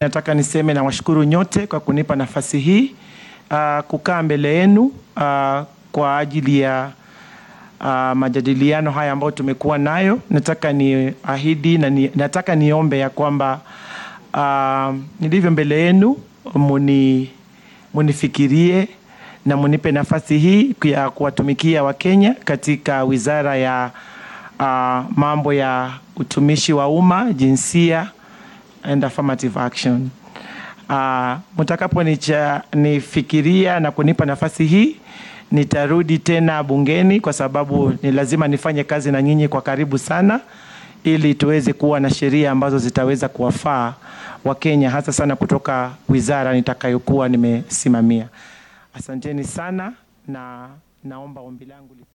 Nataka niseme na washukuru nyote kwa kunipa nafasi hii uh, kukaa mbele yenu uh, kwa ajili ya uh, majadiliano haya ambayo tumekuwa nayo. Nataka ni ahidi na ni, nataka niombe ya kwamba uh, nilivyo mbele yenu muni, munifikirie na munipe nafasi hii ya kuwatumikia Wakenya katika wizara ya uh, mambo ya utumishi wa umma, jinsia and affirmative action. Uh, mtakaponifikiria na kunipa nafasi hii nitarudi tena bungeni kwa sababu ni lazima nifanye kazi na nyinyi kwa karibu sana ili tuweze kuwa na sheria ambazo zitaweza kuwafaa Wakenya hasa sana kutoka wizara nitakayokuwa nimesimamia. Asanteni sana na naomba ombi langu